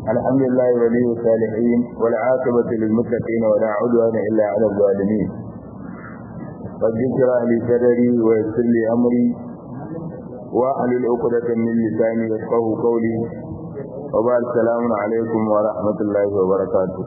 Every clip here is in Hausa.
الحمد لله ولي الصالحين والعاقبة للمتقين ولا عدوان إلا على الظالمين رب اشرح لي صدري ويسر لي أمري واحلل عقدة من لساني يفقهوا قولي وبعد السلام عليكم ورحمة الله وبركاته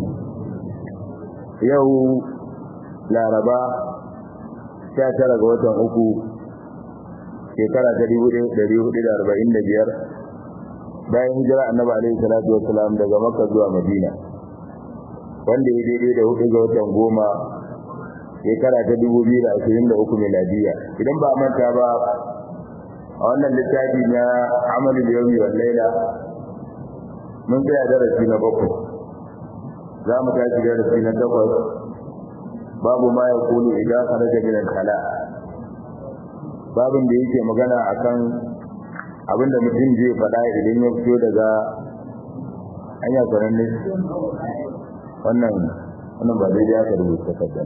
يوم لا ربا شاكرا وطن أكو shekara ta dubu ɗari hudu da arba'in da biyar bayan hijira annabi alaihi salatu wassalam daga makka zuwa madina wanda ya daidai da hudu ga watan goma shekara ta dubu biyu da ashirin da uku miladiya idan ba manta ba a wannan littafi na amalul yawmi wal laila mun tsaya darasi na bakwai za mu tashi darasi na takwas babu ma ya kulu idan kharaja min al-khala babin da yake magana akan abinda mutum zai faɗa idan ya fito daga hanya kwanan ne wannan wannan ba daidai aka rubuta kadan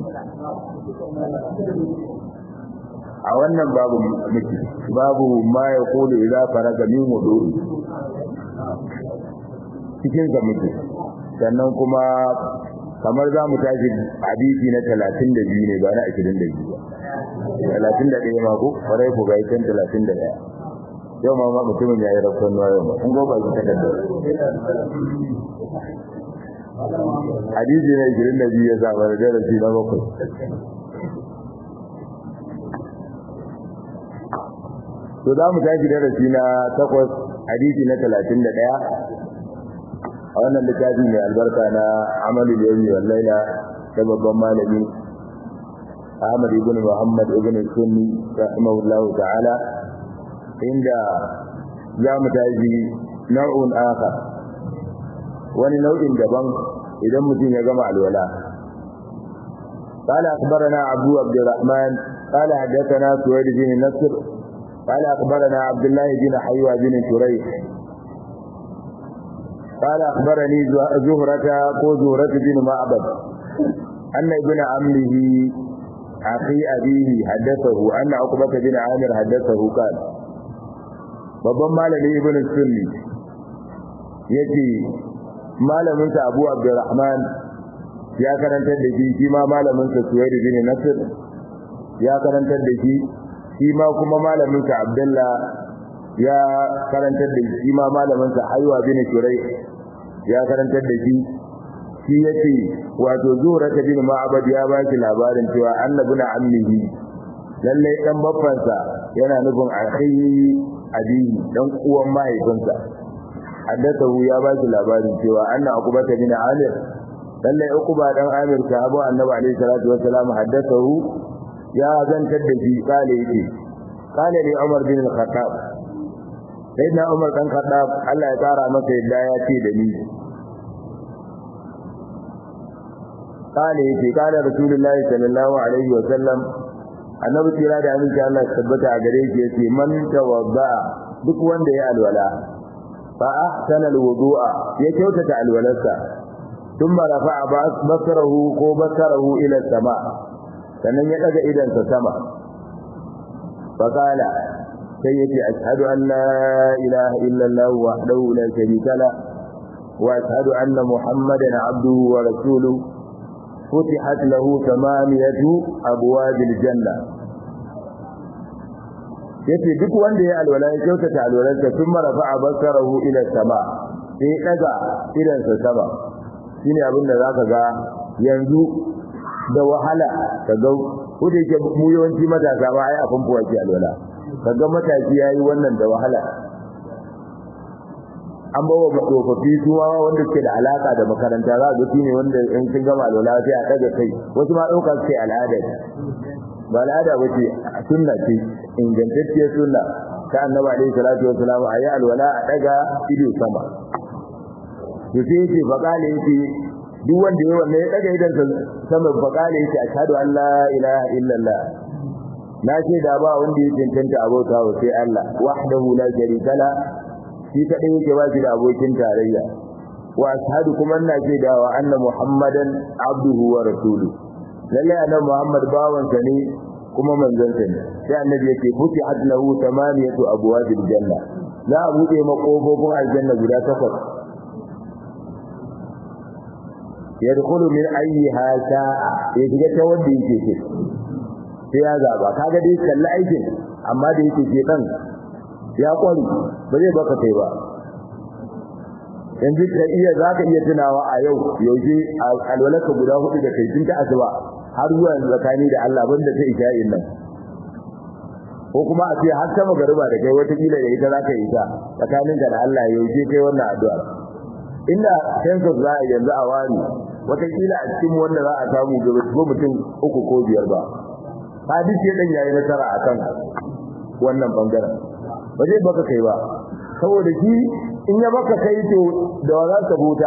a wannan babu miki babu ma ya kulu idza faraga min wudu cikin sa miki sannan kuma kamar za mu tashi hadisi na 32 ne ba na 22 ba talatin da ɗaya mako farai ku ga ikan talatin da ɗaya yau ma mutumin ya yi rafon nuwa yau ma in goba ki takarda hadisi na ishirin da biyu ya zama da darasi na bakwai to za mu tashi darasi na takwas hadisi na talatin da ɗaya a wannan littafi mai albarka na amalul yawmi wal laila da babban malami Ahmad ibn Muhammad ibn Sunni rahimahullahu ta'ala inda za mu taji nau'un aka wani nau'in daban idan mutum ya gama alwala قال أخبرنا عبد عبد الرحمن قال حدثنا سويد بن نصر قال أخبرنا عبد الله بن حيوى بن شريح قال أخبرني زهرة زهرة بن معبد أن ابن عمه أخي أبيه حدثه أن عقبة بن عامر حدثه قال babban malami ibn sunni yace malamin sa Abu Abdurrahman ya karantar da shi shi ma malamin sa Suwaid bin Nasr ya karantar da shi shi ma kuma malamin sa Abdullah ya karantar da shi ma malamin sa Haywa bin Shurai ya karantar da shi shi yace wato zuhra ta bin ma'abad ya ba shi labarin cewa annabi na ammihi lalle dan babbansa yana nufin akhi abihi dan uwan mahaifinsa haddathahu ya ba shi labarin cewa anna uqbata bin amir lalle uqba dan amir sahabu annabi alaihi salatu wassalam haddathahu ya zantar da shi kale yake kale ne umar bin al-khattab sayyidina umar dan khattab Allah ya tsara masa yadda ya ce da ni قال يتي قال رسول الله صلى الله عليه وسلم annabi tira da aminci Allah tabbata a gare shi yace man tawadda duk wanda ya alwala fa ahsana alwudu'a ya kyautata alwalarsa thumma rafa'a basarahu ko basarahu ila sama sannan ya daga idan sa sama fa qala sai yace ashhadu an la ilaha illa Allah wahdahu la sharika la wa ashhadu anna muhammadan abduhu wa rasuluhu فتحت له ثمانية أبواب الجنة yace duk wanda ya alwala ya kyautata alwalarsa tun marafa a basarahu ila sama sai daga idansa sama shine abin da zaka ga yanzu da wahala ka ga ko da yake mu yawanci matasa ba ai a famfo ake alwala kaga matashi yayi wannan da wahala an bawa tsofaffi su ma wanda suke da alaka da makaranta za ga shine wanda in sun gama alwala sai a daga kai wasu ma dauka suke al'ada ba al'ada ba ce sunna ce ingantacciyar sunna ta annabi alaihi salatu wasalam ayi alwala a daga ido sama to sai yake faqala yake duk wanda yayi wannan ya daga idan sama faqala yake ashhadu an la ilaha illallah na ce da ba wanda ya cancanta abota wa sai Allah wahdahu la sharika la shi kadai yake ba shi da abokin tarayya wa ashhadu kuma ina ce da wa anna muhammadan abduhu wa rasuluhu lalle annabi muhammad bawansa ne kuma manzansa ne sai annabi yake futihat lahu tamaniyatu abwabil janna za a bude makofofin aljanna guda takwas yadkhulu min ayyiha sha'a ya shiga ta wanda yake ce sai ya zaba kaga dai kalli aikin amma da yake ce dan ya kwari ba zai baka kai ba yanzu ka iya zaka iya tunawa a yau yaushe alwalaka guda hudu da kai tun ta asuba har zuwa zakani da Allah banda ta isha'in nan ko kuma a ce har ta magariba da kai wata kila da ita zaka yi ta tsakaninka da Allah yaushe kai wannan addu'a inda census za a yanzu a wani watakila a cikin wanda za a samu gaba ko mutum uku ko biyar ba hadis ya dan yayi nasara akan wannan bangaren ba zai baka kai ba saboda shi in ya baka kai to da wa za ka buta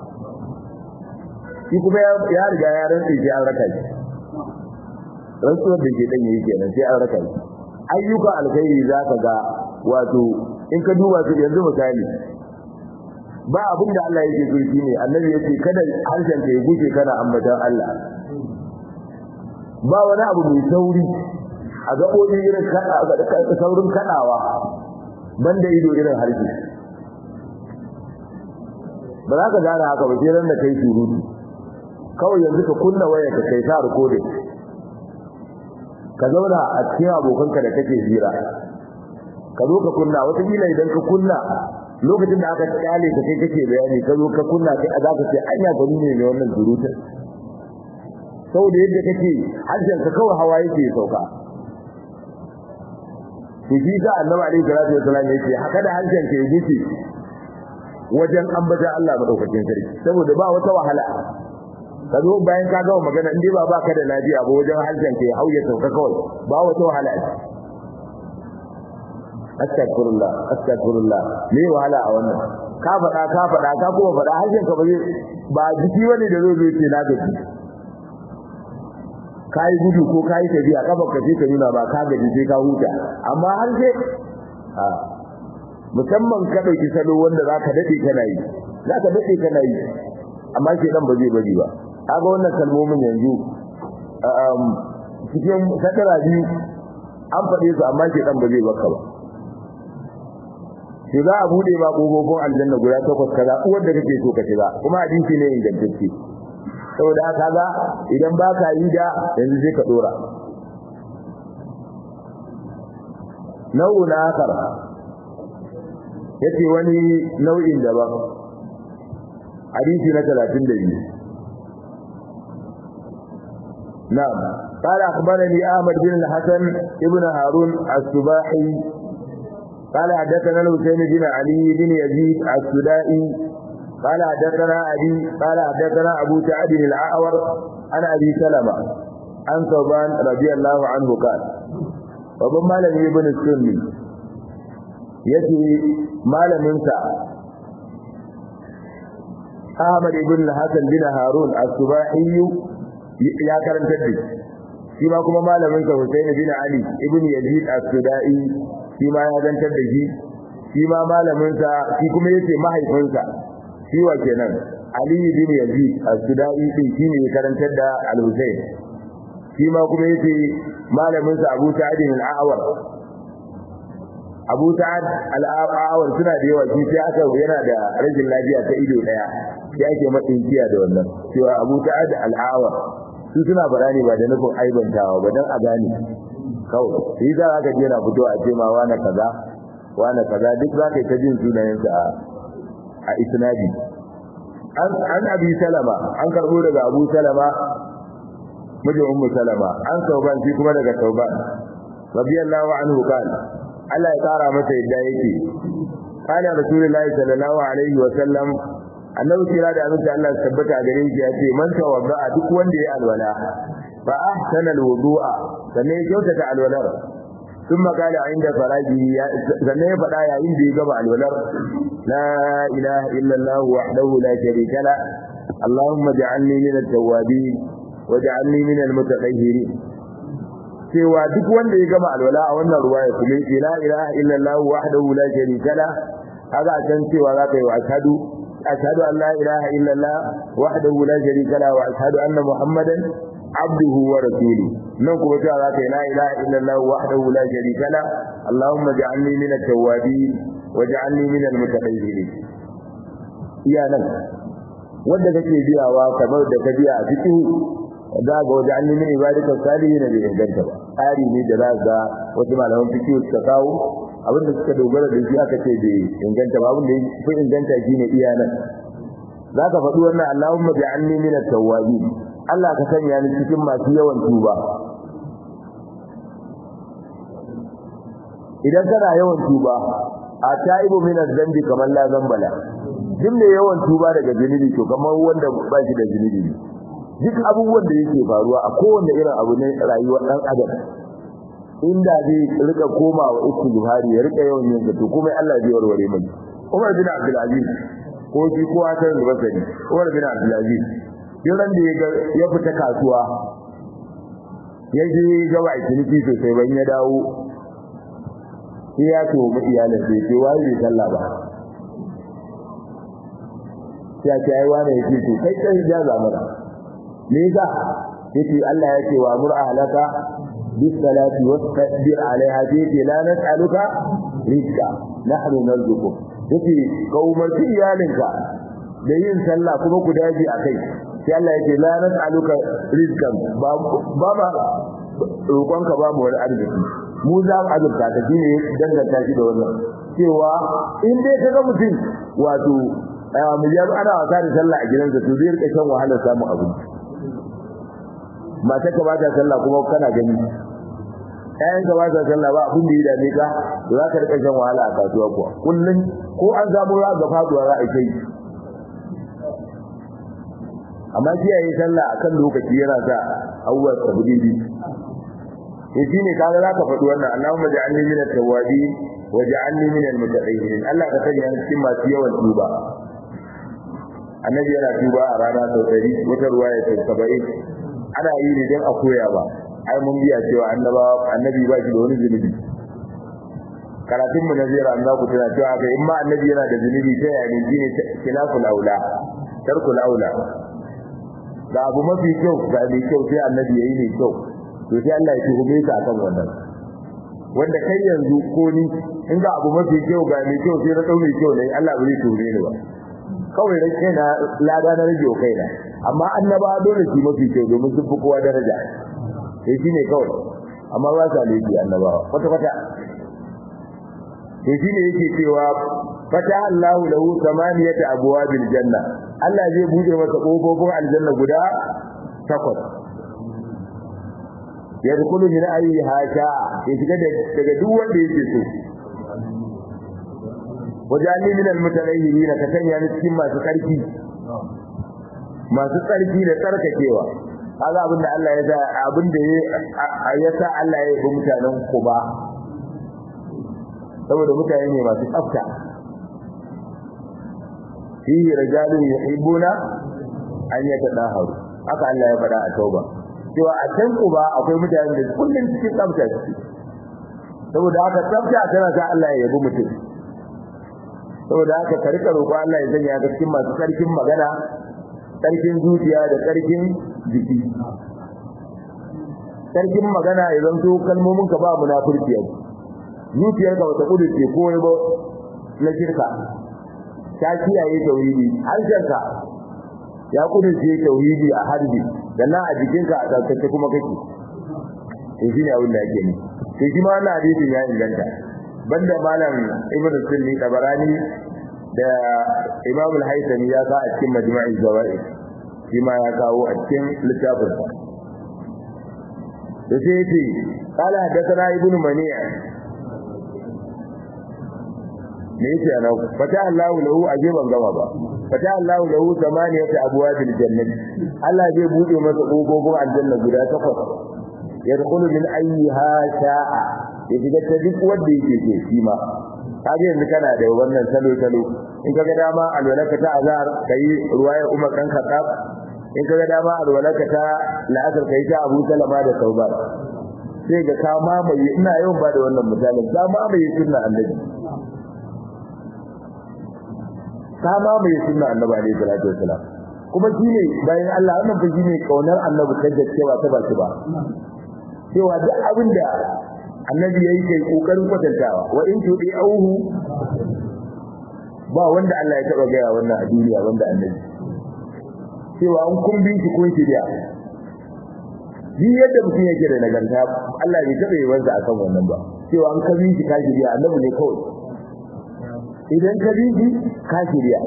shi kuma ya riga ya rantsi sai an raka shi rantsuwar da ke dan yayi kenan sai an raka shi ayyuka alkhairi za ka ga wato in ka duba su yanzu misali ba abin da Allah yake so shine annabi yake kada harshen ka ya guje kana ambatan Allah ba wani abu mai sauri a gaɓoɓi irin saurin kaɗawa banda ido irin harshe ba za ka gane haka ba sai ran da kai surutu kawai yanzu ka kunna waya ka kai ta recording ka zauna a cikin abokanka da kake hira ka zo ka kunna wata kila idan ka kunna lokacin da aka kyale ka kai kake bayani ka zo ka kunna kai za ka ce anya gani ne mai wannan surutun saboda yadda kake harshen ka kawai hawa yake sauka to shi ka annabi alaihi salatu wasallam yake haka da harshen ka yake wajen ambata Allah madaukakin sarki saboda ba wata wahala ka zo bayan ka gama magana indai ba baka da lafiya ba wajen harshen ka ya hauye sauka kawai ba wata wahala astaghfirullah astaghfirullah me wahala a wannan ka faɗa ka faɗa ka kuma faɗa harshen ka ba zai ba jiki wani da zai zo ce na gaji kai gudu ko kai tafiya kafa ka sai ka nuna ba ka gaji sai ka huta amma har sai a musamman ka dauki salo wanda zaka dade kana yi zaka dade kana yi amma sai dan ba zai bari ba kaga wannan kalmomin yanzu um cikin sakara biyu an faɗe su amma sai dan ba zai baka ba sai za a bude ma kofofin aljanna guda takwas kaza uwar da kake so ka shiga kuma hadisi ne ingantacce saboda haka ga idan ba ka yi da yanzu sai ka dora nau'u na akar yace wani nau'in daban hadisi na 32 na'am قال أخبرني أحمد بن الحسن ابن هارون السباحي قال حدثنا الحسين بن علي بن يزيد السدائي قال حدثنا أبي قال حدثنا أبو سعد الأعور عن أبي سلمة عن ثوبان رضي الله عنه قال وابن مالك ابن السني يتي مالك منسى أحمد بن الحسن بن هارون السباحي يا كرم تدي فيما كما مالك منسى حسين بن علي ابن يزيد السدائي فيما يزنتر دي فيما مالك منسى في كما يتي mahaifinsa shiwa kenan Ali bin Yazid al-Sudai din shine ya karantar da Al-Husayn shi ma kuma yace malamin sa Abu Sa'id al-A'war Abu Sa'id al-A'war suna da yawa shi sai aka yana da rajin lafiya ta ido daya sai ake matsin kiya da wannan cewa Abu Sa'id al-A'war su suna barani ba da nufin aibantawa ba dan a gane kawai shi za ka je na fito a ce ma wani kaza wani kaza duk za ka yi ta jin sunayensa a isnadi an abi salama an karbo daga abu salama mijin ummu salama an sauban shi kuma daga sauban radiyallahu anhu kan Allah ya kara masa yadda yake kana rasulullahi sallallahu alaihi wa sallam annabi kira da amince Allah tabbata gare shi yace man tawadda duk wanda ya alwala fa ahsana alwudu'a sannan ya kyautata alwalar ثم قال عند فراجه sannan ya faɗa yayin da ya gaba alwalar la ilaha illa Allah wahdahu la sharika la Allahumma ja'alni min at-tawwabin waj'alni min al-mutatahhirin cewa duk wanda ya gama alwala a wannan ruwaya kuma la ilaha illa Allah wahdahu la sharika la haka san cewa za ka yi wa ashhadu ashhadu an la ilaha illa Allah wahdahu la sharika la wa ashhadu anna muhammadan abduhu wa rasuluhu nan kuma cewa za ka yi la ilaha illallah wahdahu la sharika la allahumma ja'alni min at-tawwabin wa ja'alni min al-mutatahhirin iya nan wanda kake biyawa kamar da ka biya a cikin za ga wajen an nemi ibadatar salihi na bai inganta ba tsari ne da za ga wasu malaman fikiyu suka kawo abin da suka dogara da shi aka ce bai inganta ba abin da ya fi inganta shi ne iya nan za ka faɗi wannan Allahumma bi anni min at-tawwabin Allah ka sanya ni cikin masu yawan tuba idan kana yawan tuba a ta'ibu min az-zambi kamar la zambala duk mai yawan tuba daga zunubi to kamar wanda ba shi da zunubi duk abubuwan da yake faruwa a kowanne irin abu ne rayuwar dan adam inda zai rika komawa istighfari ya rika yawan yin to kuma Allah zai warware mai Umar bin Abdul Aziz ko shi ko Hassan al-Basri Umar bin Abdul Aziz yaran da ya fita kasuwa ya je ga ba ciniki sosai ban ya dawo sai ya to mu iyalin sai ce wai bai sallah ba sai ce ai wani yake to kai kai ja zamana me yasa yace Allah yake wa mur ahlaka bis salati wastabir alaiha yace la nas'aluka rizqa nahnu narzuquk yace ka umarci iyalinka da yin sallah kuma ku daji akai sai Allah yake la nas'aluka rizqan ba ba ma roƙonka ba mu wani arziki mu za mu azurta ta shine danganta shi da wannan cewa in dai kaga mutum wato mu ya ana wasa da sallah a gidansa to zai rika shan wahalar samun abinci mata ka ba ta sallah kuma kana gani ƴaƴan ka ba ta sallah ba abin da ya dame ka za ka rika shan wahala a kasuwa kuwa kullum ko an samu za ga faduwa za a kai amma kiyaye sallah akan lokaci yana sa abubuwa sabbi to shine kaga za ka faɗi wannan Allahumma ja'alni min at-tawwabin wa ja'alni min al-mutatahhirin Allah ka sanya ni cikin masu yawan tuba annabi yana tuba a rana sau ɗari wata ruwaya sau saba'in ana yi ne don a koya ba ai mun biya cewa annaba annabi ba shi da wani zunubi karatun mu na zira an za ku tana cewa kai in ma annabi yana da zunubi ta yaya ne shine khilaful aula tarkul aula ga abu mafi kyau ga mai kyau sai annabi yayi ne kyau to sai Allah ya tuhume ka akan wannan wanda kai yanzu ko ni in ga abu mafi kyau ga mai kyau sai na dau mai kyau ne Allah bai tuhume ni ba kawai ran kaina lada na rage kaina amma annaba dole su mafi kyau domin sun fi kowa daraja sai shine kawai amma ba sa laifi annabawa kwata kwata to shine yake cewa fata Allahu lahu samaniyata abwabil janna Allah zai bude masa kofofin aljanna guda takwas yadkhulu min ayyiha sha'a ya shiga daga duk wanda yake so wajalli min almutalahhirin ka sanya ni cikin masu tsarki masu tsarki da tsarkakewa kaga abinda Allah ya sa abinda ya sa Allah ya yi mutanen Kuba saboda mutane ne masu tsafta fihi rijalun yuhibbuna an yatadaharu haka Allah ya faɗa a tauba cewa a can Kuba akwai mutanen da kullum cikin tsafta suke saboda haka tsafta tana sa Allah ya yabi mutum saboda haka ka rika roƙo Allah ya sanya ka cikin masu tsarkin magana tsarkin zuciya da tsarkin jiki tsarkin magana ya zanto kalmomin ka ba munafurci yau zuciyar ka bata kudurce ko ba na shirka ta kiyaye tauhidi harshen ka ya kudurce tauhidi a harbi sannan a jikinka a tsaftace kuma kake to shine abin da yake ni to shi ma wannan hadisin ya inganta banda malam ibnu sunni tabarani da imam al-haythami ya ka a cikin majma'i zawaid shi ma ya kawo a cikin littafin sa da sai yace qala hadathana ibnu mani' me yace ana fata Allahu lahu ajiban gama ba fata Allahu lahu samaniyata abwabil jannati Allah zai bude masa kofofin aljanna guda takwas yadkhulu min ayyiha sha'a ya shiga ta duk wanda yake ke shi ma kaje yanzu kana da wannan salo salo in kaga dama alwalaka ta azhar kai ruwayar umar kan khattab in kaga dama alwalaka ta la'asar kai ta abu salama da tauba sai ga ka mamaye ina yawan ba da wannan misalin ka mamaye sunna annabi ka mamaye sunna annabi alaihi salatu wasalam kuma shine bayan Allah wannan fa shine kaunar annabi ta cewa ta ba shi ba cewa duk abinda annabi yayi kai kokarin kwatantawa wa in tudi auhu ba wanda Allah ya taba gaya wannan a duniya wanda annabi cewa an kun bi shi kun shirya shi yadda mutum yake da nagarta Allah bai taɓa yi wansa akan wannan ba cewa an ka bi shi ka shirya annabi ne kawai idan ka bi shi ka shirya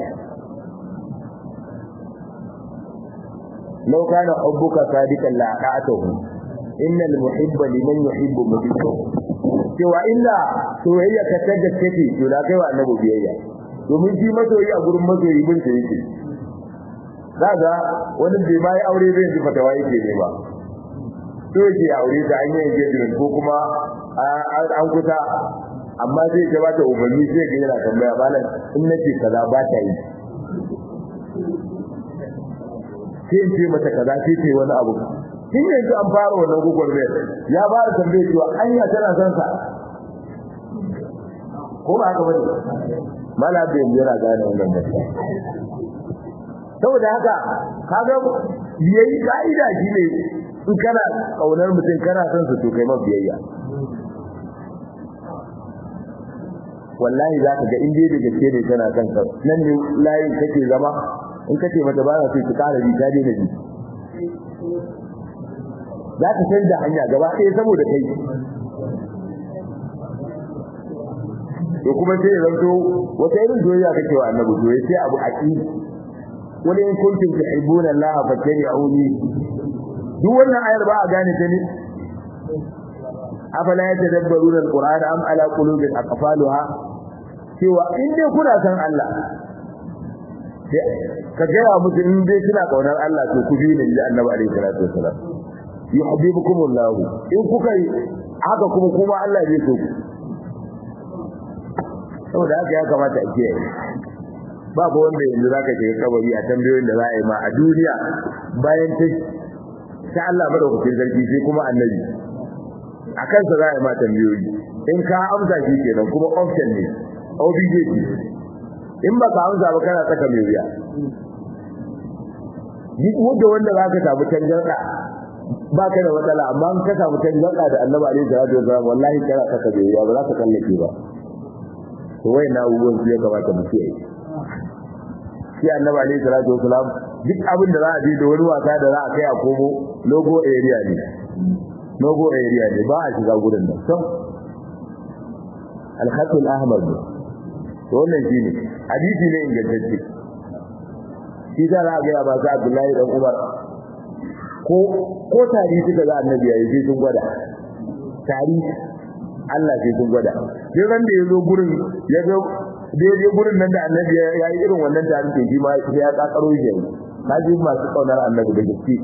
لو كان حبك صادقا لأطعته إن المحب لمن يحب مطيع cewa illa soyayya ka ta gaske ce to da kai wa annabi biyayya domin shi masoyi a gurin masoyi bin sa yake kaga wani bai mai aure zai ji fatawa yake ne ba to yake aure da an yi engagement ko kuma an kusa amma zai ga bata ubanni sai ga yana tambaya malam in nace kaza ba ta yi sai in ce mata kaza sai ce wani abu tun yanzu an fara wannan google mail ya ba da tambaye cewa anya tana son sa ko ba haka bane mala da yanzu yana gane wannan mutum saboda haka kaga yayi ka'ida shine in kana kaunar mutum kana son su to kai ma biyayya wallahi za ka ga in dai da gaske ne kana son ka nan ne layin kake zama in kace mata ba za ki kara bi ta daina bi za ka canza hanya gaba ɗaya saboda kai to kuma sai zanto wata irin soyayya kake wa annabi to sai abu aqi wala in kuntum tuhibbuna Allah fattabi'uni duk wannan ayar ba a gane ta ne afala yatadabbaruna alquran am ala qulubin aqfaluha cewa in dai kuna san Allah ka gaya musu in dai suna kaunar Allah to ku bi ne da Annabi alaihi salatu wasalam yuhibbukumullahu in kuka yi haka kuma kuma Allah zai so ku saboda haka ya kamata a kiyaye babu wanda yanzu zaka shiga kabari a tambayoyin da za a yi ma a duniya bayan ta ta Allah madaukakin sarki sai kuma annabi a kansa za a yi ma tambayoyi in ka amsa shi kenan kuma option ne obligation in baka amsa ba kana saka mai wuya duk wanda wanda zaka samu tangarda baka da matsala amma in ka samu tangarda da Annabi alaihi salatu wasallam wallahi kana saka mai wuya ba za ka kallake ba to wai na abubuwan su ya kamata mu kiyaye shi Annabi alaihi salatu wasallam duk abin da za a je da wani wasa da za a kai a komo logo area ne logo area ne ba a shiga gurin nan so al-khatul ahmar ne to wannan shine hadisi ne ingantacce shi da za ga ba sa Abdullahi dan Umar ko ko tari suka ga annabi yayi sai sun gwada tari Allah sai sun gwada sai ran da yazo gurin yazo daidai gurin nan da annabi ya yi irin wannan tarin ke shi ma ya kakaro shi kaji masu kaunar annabi da gaske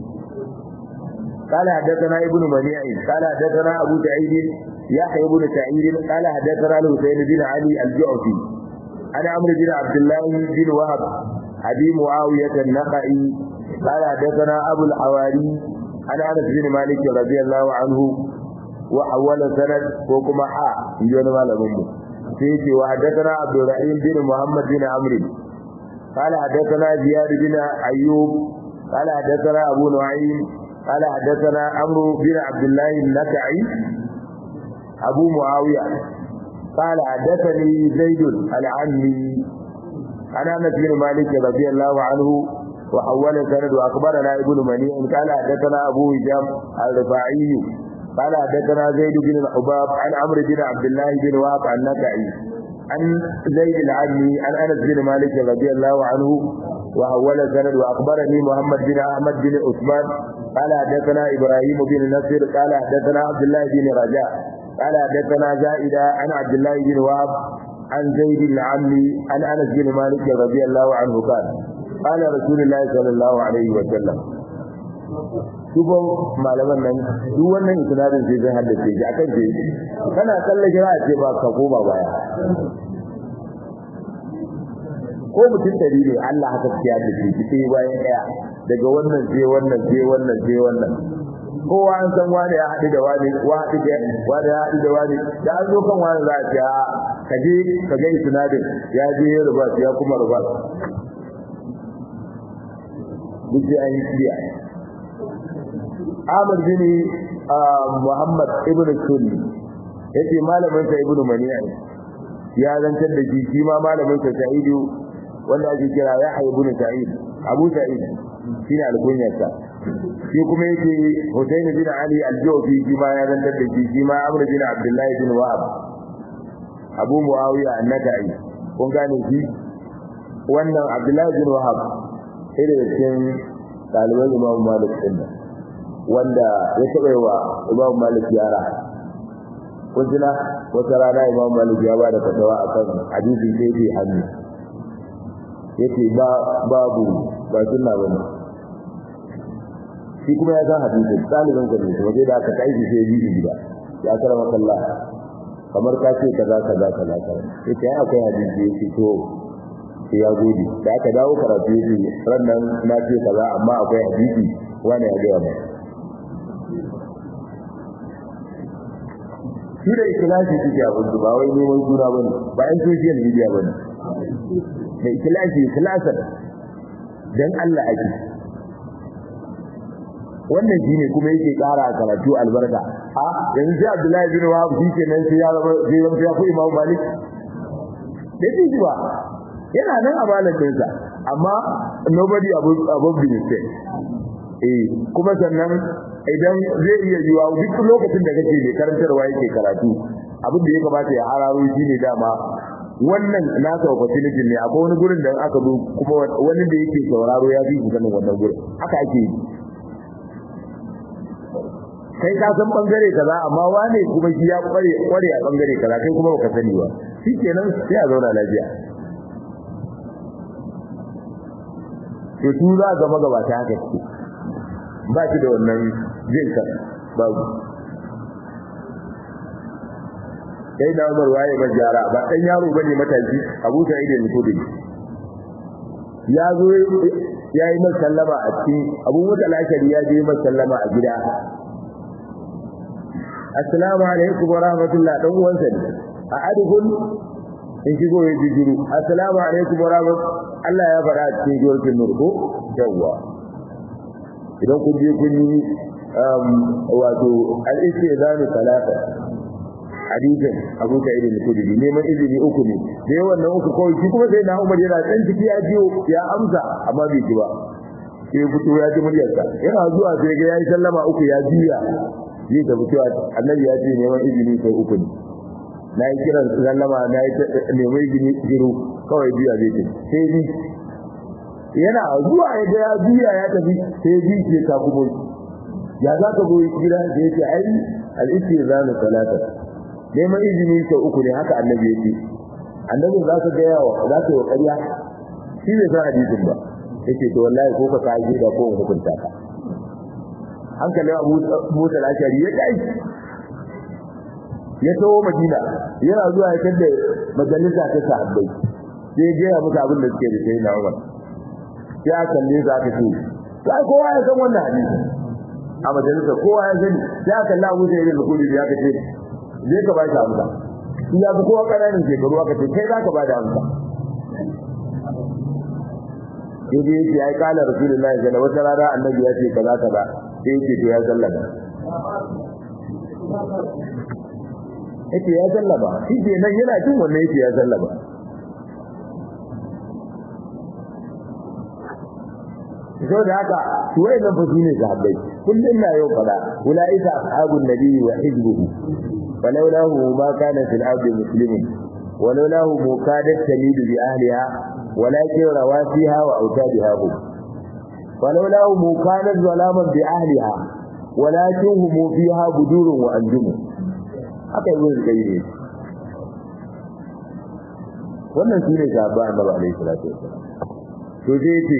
قال حدثنا ابن منيع قال حدثنا ابو سعيد يحيى بن سعيد قال حدثنا الحسين بن علي الجعفي عن عمرو بن عبد الله بن وهب ابي معاويه النخعي قال حدثنا ابو الحواري عن انس بن مالك رضي الله عنه وحول سند وكما حا يجون malamin mu sai ce wa hadathana abdurrahim bin muhammad bin amr قال حدثنا زياد بن ايوب قال حدثنا ابو نعيم قال حدثنا عمرو بن عبد الله النكعي أبو معاوية قال حدثني زيد العمي عن أنس بن مالك رضي الله عنه وحول سند وأخبرنا ابن منيع قال حدثنا أبو هشام الرفاعي قال حدثنا زيد بن الحباب عن عمرو بن عبد الله بن وهب النكعي عن زيد العمي عن أنس بن مالك رضي الله عنه وحول سند وأخبرني محمد بن أحمد بن عثمان قال حدثنا إبراهيم بن نصر قال حدثنا عبد الله بن رجاء قال حدثنا زائدة عن عبد الله بن وهب عن زيد العمي عن أنس بن مالك رضي الله عنه قال قال رسول الله صلى الله عليه وسلم Dubo malaman nan duk wannan isnadin sai zai haddace shi akan ce kana kalle kira ce ba ka koma baya ko mutum dari ne Allah haka ya da shi sai bayan daya daga wannan sai wannan sai wannan sai wannan kowa an san wani ya haɗu da wani wani da wani ya haɗu da wani da an zo kan wani za a ce a ka je ka ga isnadin ya je ya ruba ya kuma ruba duk sai an yi kiya Ahmad bin Muhammad ibn Sunni yace malamin sa ibn Mani'a ya zantar da shi shi ma malamin sa Sa'idu wanda ake kira Yahya ibn Sa'id Abu Sa'id shine alkunyarsa shi kuma yake Husayn bin Ali al-Jawfi shi ma ya zantar da shi shi ma Amr bin Abdullah bin Wahab Abu Muawiya an-Nakai kun gane shi wannan Abdullah bin Wahab sai da cikin ɗaliban Imam Malik din wanda ya taɓa wa Imam Malik yara kun tuna wata rana Imam Malik ya bada fatawa akan hadisin sai dai hannu yace ba babu ba sunna bane shi kuma ya san hadisin ɗaliban ka ne kuma sai da aka kai shi sai yi gida ya karama kallah kamar ka ce kaza kaza kaza kaza yace ai akwai hadisi yace to sai ya gode da aka dawo karatu yace rannan na ce kaza amma akwai hadisi wani ya ga mai shi da ikhlasi suke abin su ba wai neman suna bane ba yan social media bane da ikhlasi ikhlasan dan Allah ake wannan shine kuma yake ƙara karatu albarka a yanzu sai Abdullahi bin Wahab shi kenan sai ya zama sai ya fi Imam Malik da shi ba yana nan a malaminsa amma nobody above above the mistake eh kuma sannan idan zai iya yiwa duk lokacin da kake mai karantarwa yake karatu abin da ya kamata ya hararo shine dama wannan nasa opportunity ne akwai wani gurin da aka zo kuma wani da yake sauraro ya fi sanin wannan gurin haka ake yi kai ka san bangare kaza amma wane kuma shi ya kware kware a bangare kaza kai kuma baka sani ba shikenan sai a zauna lafiya to su za ga magabata haka ce ba shi da wannan jin kan babu sai da Umar waye ba jara ba dan yaro bane matashi Abu Sa'id al-Khudri ya zo ya yi masallama a cikin Abu Musa al-Ashari ya je masallama a gida Assalamu alaikum wa rahmatullah dan uwansa ne a adhul in shigo ya jijiru Assalamu alaikum wa rahmatullah Allah ya faɗa a cikin suratul nur ko yawwa idan kun je kun yi wato al-istizanu talata hadisin Abu Sa'id al-Khudri neman izini uku ne da yawan nan uku kawai shi kuma sai na Umar yana dan ciki ya jiyo ya amsa amma bai ji ba sai fito ya ji muryarsa yana zuwa sai ga yayi sallama uku ya jiya zai tafi cewa annabi ya ce neman izini sai uku ne na yi kiran sallama na yi neman izini jiru kawai biya zai ce sai ji yana zuwa ya ga ya biya ya tafi sai ji ke ta kuma ya za ka zo gida da yake ai al-istizanu salata neman izini sau uku ne haka annabi yake annabi za ka gaya wa za ka yi wa ƙarya shi bai san hadisin ba yake to wallahi ko ka kaji da ko hukunta ka hankali abu musa lashari ya kai ya tawo madina yana zuwa ya tada majalisa ta sahabbai sai ya gaya musu abin da suke da sai na umar sai a kalle za ka ce sai kowa ya san wannan hadisi a majalisa kowa ya sani sai aka kalla abu sai ya rikudi ya ka ce zai ka ba shi amsa shi ya fi kowa ƙananan shekaru aka ce kai za ka ba da amsa sai dai yake ai kala rasulullahi sallallahu alaihi wasallam wata rana annabi ya ce kaza kaza sai yake to ya sallama yake ya sallama shi ke nan yana jin wannan yake ya sallama sau da haka su wai nan fasu ne sahabbai kullum na yau fada ulaika ashabun nabi wa hizbuhu falawlahu ma kana fil ardi muslimin ولوله مكادت تميد بأهلها ولكن رواسيها وأوتادها هم ولوله مكانت ظلاما بأهلها ولكن هم فيها بدور وأنجم haka yi zai kai ne wannan shi ne sahaba annabi alaihi salatu wasallam to sai ce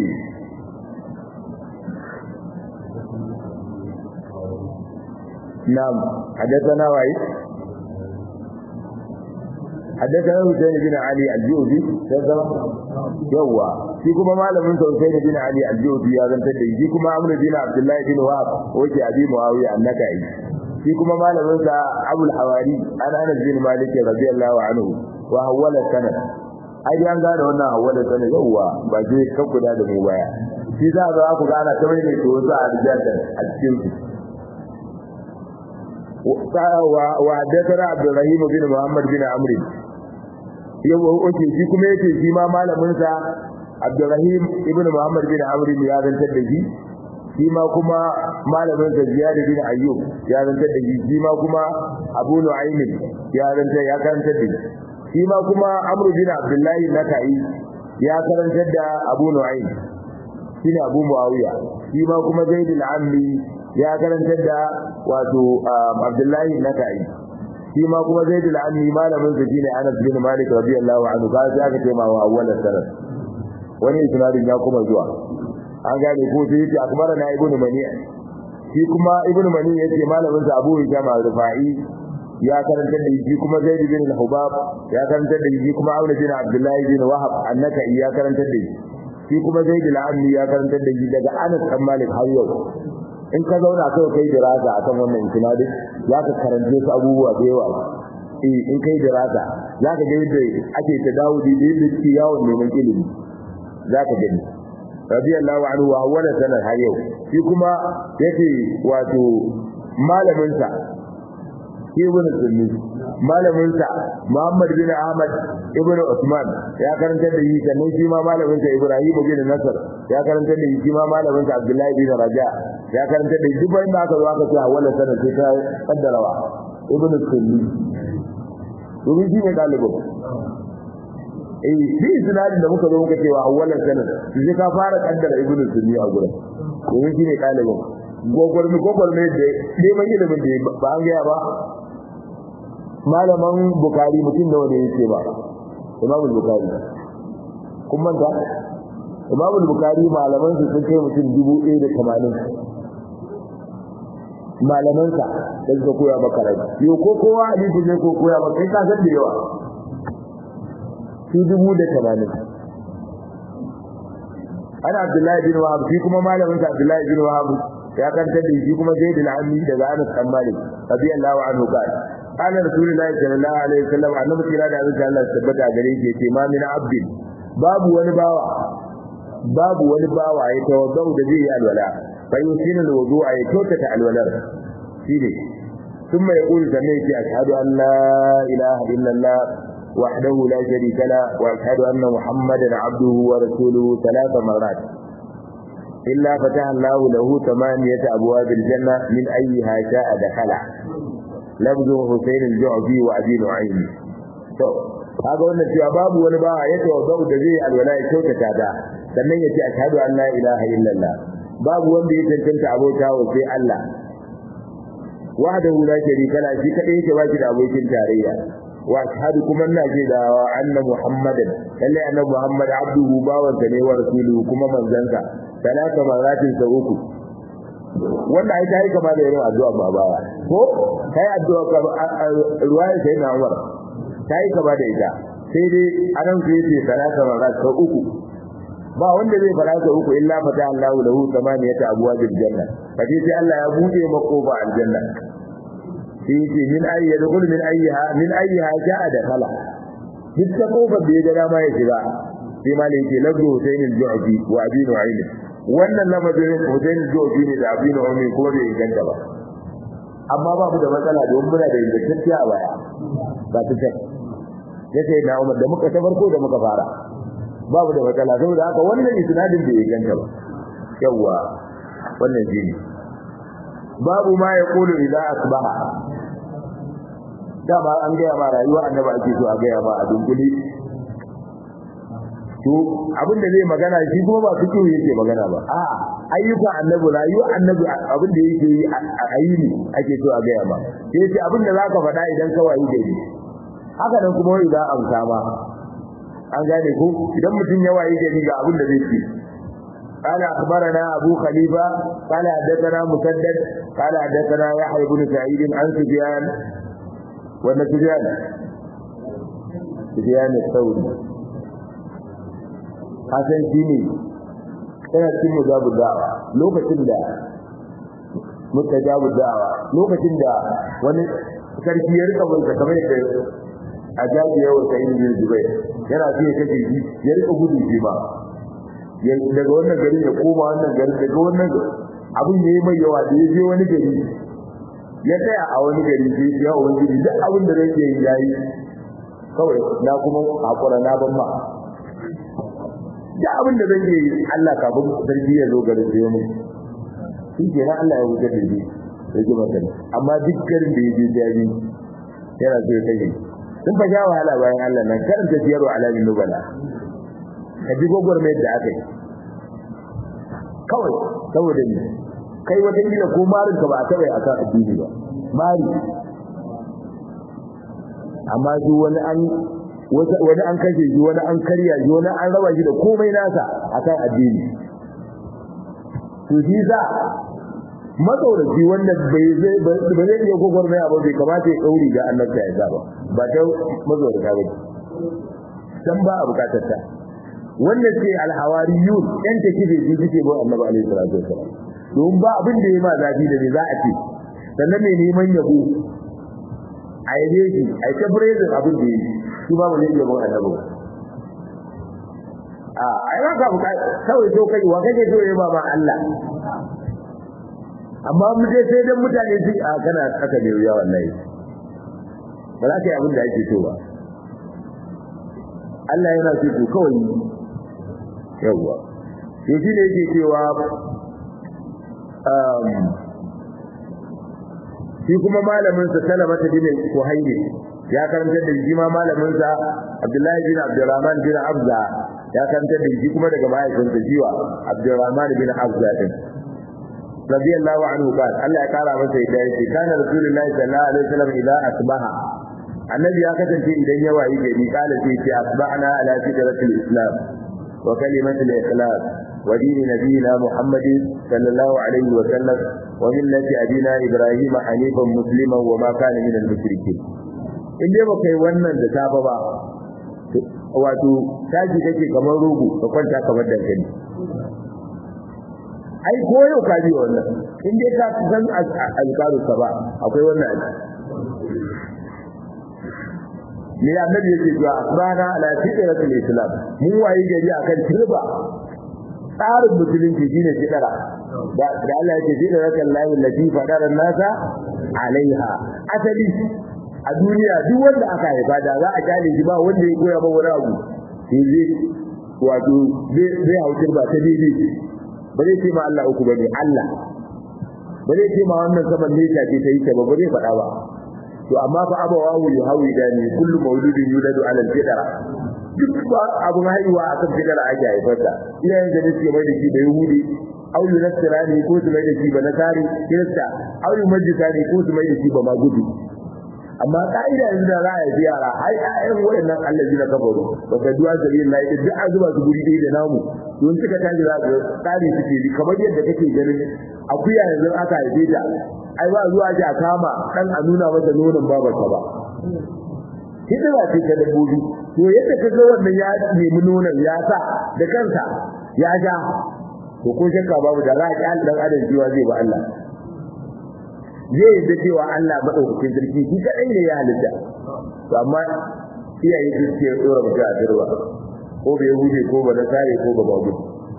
na'am hadathana wa'i حدثنا حسين بن علي الجوزي كذا يوا shi kuma malamin sa Husayn bin Ali al-Jawzi ya zantar da shi kuma Amr bin Abdullah bin Wahab wace Abi Muawiya annakai shi kuma malamin sa Abu al-Hawari an Anas bin Malik radiyallahu anhu wa hawala sanad ai an gane wannan hawala sanad yawa ba je ka guda da mu baya shi za ga ku gana ta mai ne to za a rijata a cikin wa haddathana Abdurrahim bin Muhammad bin Amr yawa oke shi kuma yace shi ma malamin sa Abdurrahim ibn Muhammad bin Amr ya zantar da shi shi ma kuma malamin sa Ziyad bin Ayyub ya zantar da shi shi ma kuma Abu Nu'aym ya zantar ya karantar da shi shi ma kuma Amr bin Abdullah Nakai ya karantar da Abu Nu'aym shine Abu Muawiya shi ma kuma Zaid al-Amli ya karantar da wato Abdullahi Nakai shi ma kuma Zaid al-Amli malamin sa shine Anas bin Malik radiyallahu anhu ga sai aka ce ma wa awwal sanad wani isnadin ya kuma zuwa an gane ko sai yace akbara na ibnu mani shi kuma ibnu mani yace malamin sa Abu Hisham al-Rufai ya karantar da shi kuma Zaid bin al-Hubab ya karantar da shi kuma Abu bin Abdullahi bin Wahab annaka ya karantar da shi shi kuma Zaid al-Amli ya karantar da shi daga Anas bin Malik har yau in ka zauna kai kai dirasa akan wannan isnadin zaka karance su abubuwa da yawa eh in kai dirasa zaka ga yadda ake tadawudi da yadda ke yawon neman ilimi zaka gani radiyallahu anhu wa awwala sanar har yau shi kuma yake wato malamin sa ibn sunni malamin sa Muhammad bin Ahmad ibn Usman ya karanta da yi sannan shi ma malamin sa Ibrahim bin Nasr ya karanta da yi shi ma malamin sa Abdullahi bin Raja ya karanta da duk wanda aka zo aka ce awwala sanar sai ta kaddarawa ibn sunni domin shi ne dalibin eh shi sinadin da muka zo muka cewa awwalan sanar sai ka fara kaddara ibnu sunni a gurin domin shi ne dalibin gogormi gogormi da neman ilimin da ba an gaya ba malaman bukari mutum da wanda yake ba imam bukari kun manta imam bukari malaman su sun kai mutum dubu ɗaya da tamanin malamansa da suka koya maka rai yau ko kowa hadisi ne ko koya maka kai ka san da yawa su dubu da tamanin ana abdullahi bin wahab shi kuma malamin sa abdullahi bin wahab ya kantar da shi kuma zaid al-ammi daga anas bin malik radiyallahu anhu qala qala rasulullahi sallallahu alaihi wasallam annabi kira da Allah Allah tabbata gare shi yace ma min abdin babu wani bawa babu wani bawa ya tawaddau da zai yi alwala fa yusinu alwudu'a ya kyautata alwalar shine ثم يقول سميت أشهد أن لا إله إلا الله وحده لا شريك له واشهد ان محمدا عبده ورسوله ثلاث مرات الا فتح الله له ثمانيه ابواب الجنه من ايها شاء دخل لفظ حسين الجعفي وابي نعيم to kaga wannan cewa babu wani ba ya tawaddau da zai alwala ya kyautata da sannan ya ce ashhadu an la ilaha illallah babu wanda ya tantance abota wa sai Allah wahdahu la sharika la shi kadai yake baki da abokin tarayya wa ashhadu kuma ina ce da anna muhammadan lalle annabi muhammad abduhu bawansa ne wa rasuluhu kuma manzansa talata maratin sa uku wanda ai ta yi kama da irin addu'a ba baya ko kai addu'a ka ruwaya sai na umar ta yi kama da ita sai dai anan sai ce talata marat sa uku ba wanda zai fara sa uku illa fata Allahu lahu samaniyata abwabil janna kaje sai Allah ya bude makofa aljanna sai yace min ayi yadkhul min ayyiha min ayyiha ja'a da kala duk ta kofar da ya ga dama ya shiga sai ma ne yake lagu Husain al-Ju'fi wa Abi Nu'aym wannan lafazin Husain al-Ju'fi ne da Abi Nu'aym kuma bai inganta ba amma ba mu da matsala don muna da ingantacciya a baya ba ta ce yace na Umar da muka ta farko da muka fara babu da matsala saboda haka wannan isnadin bai inganta ba yawa wannan shine babu ma ya kulu idza asbaha dama an gaya ma rayuwar annabi ake so a gaya ma a dunkule to abin da zai magana shi kuma ba fiki yake magana ba a ayyukan annabi rayuwar annabi abin da yake yi a ayyuni ake so a gaya ma sai ce abin da zaka faɗa idan ka wayi gari haka nan kuma idan an kama an gane ko idan mutum ya wayi gari ga abin da zai ce قال أخبرنا أبو خليفة قال حدثنا مسدد قال حدثنا يحيى بن سعيد عن سفيان ولا سفيان سفيان الثوري حسن شيني yana cikin mujabu da'awa lokacin da mutajabu da'awa lokacin da wani sarki ya rika bai kamar da ajabi yawa sai ibn Zubair yana fiye kace shi ya rika gudu shi ba daga wannan gari ya koma wannan gari daga wannan abin yayi mai yawa da yaje wani gari ya tsaya a wani gari sai ya wani gari duk abin da yake yi yayi kawai na kuma hakura na ban ma da abin da zan yi Allah kafin sarki ya zo garin sai mu shi ke nan Allah ya wuce da shi sai ji maka amma duk garin da yake jari yana so ya kai sun fa sha wahala bayan Allah nan karanta siyarwa alamin nubala ka ji gogormai da aka yi kawai saboda ni kai wata kila ko marin ka ba a taɓa akan addini ba mari amma shi wani an wani an kashe shi wani an karya shi wani an raba shi da komai nasa akan addini to shi za matsauraci wanda bai zai ba zai iya gwagwarmaya ba bai kamata ya ɗauri ga annabta ya ba ba ta matsaurata ba san ba a bukatar ta wanda ce alhawariyun yan take da shi suke ba annabi alaihi salatu wasallam don ba abin da ya ma zafi da me za a ce sannan mai neman yabo a yabe shi a ta brezin abin da ya yi shi ba mu ne yabo annabi ba a ai ba ka bukata kawai so kai wa kake so ya ba ma Allah amma mu je sai dan mutane su a kana aka ne wuya wallahi ba za ka yi abin da ake so ba Allah yana so ku kawai yawwa to shi ne yake cewa um shi kuma malamin sa Salama ta bin Kuhayri ya karanta da shi ma malamin sa Abdullahi bin Abdurrahman bin Abza ya karanta da shi kuma daga mahaifinsa jiwa Abdurrahman bin Abza din radiyallahu anhu qal Allah ya kara masa yadda yake kana rasulullahi sallallahu alaihi wasallam idza asbaha annabi ya kasance idan ya wayi gari kala sai ce asbahna ala fitratil islam wa kalimatil ikhlas wa dini nabiyina muhammadin sallallahu alaihi wa sallam wa millati abina ibrahim hanifan musliman wa ma kana minal mushrikeen in dai baka yi wannan da safa ba wato taji kake kamar rogo ka kwanta kamar dankali ai ko yau ka ji wannan in dai ka san alƙaru ka ba akwai wannan aji ne annabi yake cewa asbana ala fitratil islam mun wayi gari akan turba tsarin musulunci shine fitara da da Allah yake fitratil lahi allati fadara nasa alaiha asali a duniya duk wanda aka haifa da za a kyale shi ba wanda ya koya ba wani abu sai zai wato zai hau turba ta daidai ba zai ce ma Allah uku bane Allah ba zai ce ma wannan saman ne ta ce ta yi ta ba ba zai faɗa ba to amma fa abawahu yuhawi dani kullu mauludin yuladu ala al-fitra duk ba abun haihuwa akan fitra ake haifarsa iyayen da suke mai da shi da yahudi au yunasirani ko su mai da shi ba nasari kirista au yumajjisani ko su mai da shi ba magudu amma ka'ida yanzu da za a yi yara ai ayyan wayannan allazi na kafaru ba ka duwa sabi Allah duk an zuba su guri ɗaya da namu don suka tashi za su tsari suke bi kamar yadda kake ganin akuya yanzu aka haife ta ai ba zuwa ji a kama dan a nuna masa nonon babarsa ba hidima ce ta dabbobi to yadda ka ga wannan ya nemi nonon ya sa da kansa ya ja to ko shakka babu da za a ƙi dan adam jiwa zai ba Allah zai yi cewa Allah madaukakin sarki shi kadai ne ya halitta to amma iyaye su ce tsora mutum a dirwa ko bai hude ko ba na sare ko ba babu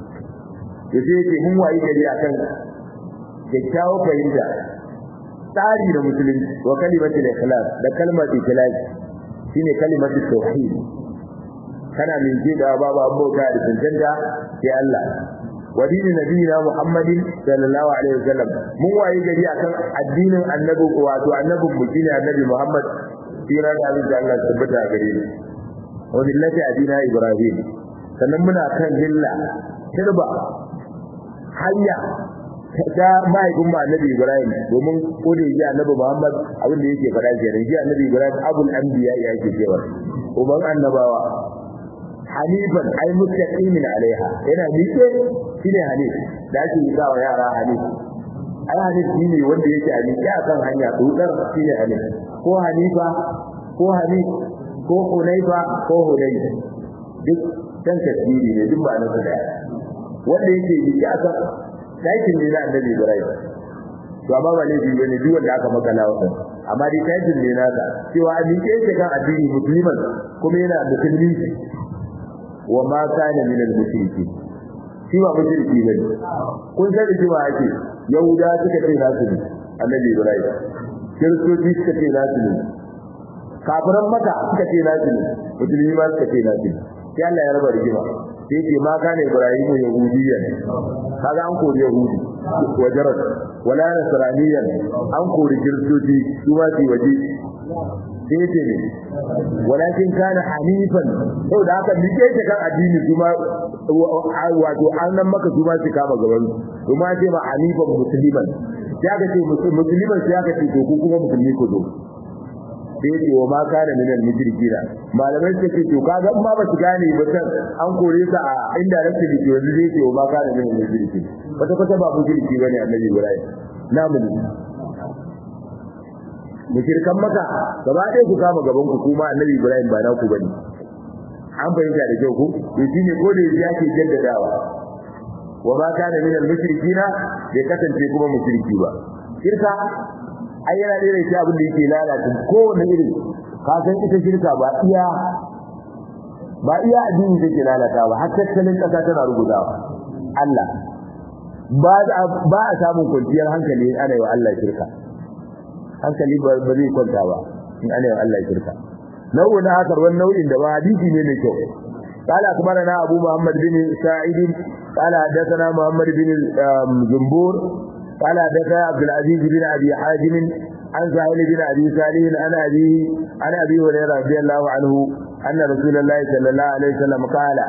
to sai yake mun wayi gari akan kyakkyawar fahimta tsari da musulunci wa kalimatul ikhlas da kalmar ikhlas shine kalimatul tauhid kana min ji da babu abota da tantanta sai Allah wa dinin nabiyina Muhammadin sallallahu alaihi wasallam mun waye gari akan addinin annabi wato annabin mu shine annabi Muhammad sira da Allah Allah tabbata gare ni wa millati adina Ibrahim sannan muna kan lilla kirba hanya ta mahaifin ba annabi Ibrahim domin ko da yake annabi Muhammad abin da yake faɗa kenan shi annabi Ibrahim abul anbiya ya yake cewa uban annabawa hanifan ai mustaqimin alaiha yana miƙe shine hanif da ake yi wa yara hanif ai hanif shine wanda yake a miƙe akan hanya dudar shine hanif ko hanifa ko hanif ko hunaifa ko hunayf duk dan tasiri ne duk ba na da wanda yake miƙe akan taikin ne na annabi Ibrahim to amma ba laifi bane duk wanda aka makala wannan amma dai taikin ne naka cewa a miƙe yake kan addini musulman kuma yana musulmi wa ma kana min al-mushriki shi ba mushriki bane kun sani cewa ake yahuda suka ce nasu ne annabi Ibrahim kiristoci suka ce nasu ne kafiran maka suka ce nasu ne musulmi ma suka ce nasu ne sai Allah ya raba rigima sai ce ma kana ibrahimu yahudiyyan kaga an kori yahudi wajarat wala nasraniyan an kori kiristoci su ma su waje sai ce ne walakin kana hanifan sau da haka nike ta kan addini su ma wato an nan maka su ma su kama gaban su ma ce ma hanifan musulman ya ga ce musulman sai aka ce to ku kuma musulmi ku zo sai ce wa ma kana min al mushrikina malamai suka ce to kaga in ma ba su gane ba san an kore sa a inda rasu da ke wanda zai ce wa ma kana min al mushrikin wata kwata ba mushriki bane annabi Ibrahim namu ne mushrikan maka gaba ɗaya ku kama gaban ku kuma annabi Ibrahim ba naku bane an fahimta da kyau ku to shine ko da yake jaddadawa wa ma kana min al mushrikina bai kasance kuma mushriki ba shirka ai yana da irin abin da yake lalata kowane irin ka san ita shirka ba iya ba iya addini take lalata ba har tattalin kasa tana rugudawa Allah ba ba a samun kwanciyar hankali ana yi wa Allah shirka hankali ba zai kwanta ba in ana yi wa Allah shirka nau'in hakar wani nau'in da ba hadisi ne mai kyau قال أخبرنا أبو محمد بن سعيد قال حدثنا محمد بن جنبور قال حدثنا عبد العزيز بن ابي حازم عن سهيل بن ابي صالح عن ابي عن ابي هريره رضي الله عنه ان رسول الله صلى الله عليه وسلم قال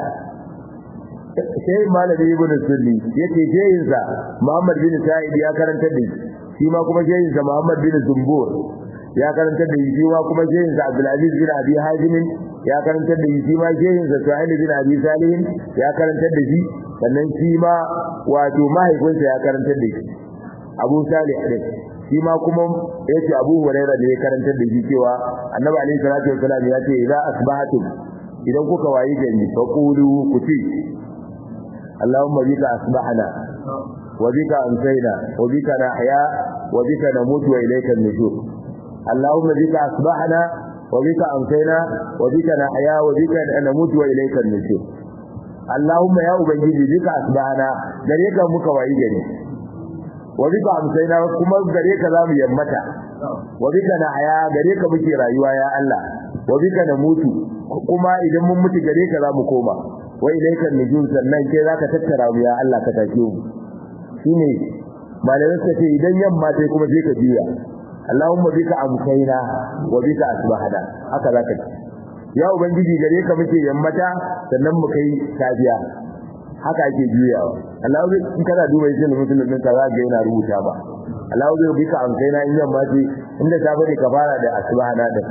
sai malami ibn sunni yace jeyinsa Muhammad bin Sa'id ya karanta da shi ma kuma jeyinsa Muhammad bin Zumbur ya karanta da shi ma kuma jeyinsa Abdul Aziz bin Abi Hazim ya karanta da shi ma jeyinsa Sa'id bin Abi Salih ya karanta da shi sannan shi ma wato mahaifinsa ya karanta da shi Abu Salih din shi ma kuma yace Abu Hurairah da ya karantar da shi cewa Annabi alaihi salatu wasallam ya ce idza asbahatum idan kuka wayi gari fa qulu kuti Allahumma bika asbahna wa bika amsayna wa bika nahya wa bika namutu wa ilayka an-nushur Allahumma bika asbahna wa bika amsayna wa bika nahya wa bika namutu wa ilayka an-nushur Allahumma ya ubangiji bika asbahna gare ka muka wayi gari wa bika amsayna kuma gare ka zamu yammata wa bika nahya gare ka muke rayuwa ya Allah wa bika namutu kuma idan mun mutu gare ka zamu koma wa ilayka nujum sannan kai zaka tattara mu ya Allah ka take mu shine malamai suka ce idan yamma sai kuma sai ka juya Allahumma bika amsayna wa bika asbahna haka zaka ce ya ubangiji gare ka muke yammata sannan mu kai safiya haka ake juyawa Allah in kana duba shi musulmin ka za ga yana rubuta ba Allah zai bika amsayna in yamma ce inda safe ne ka fara da asbahna da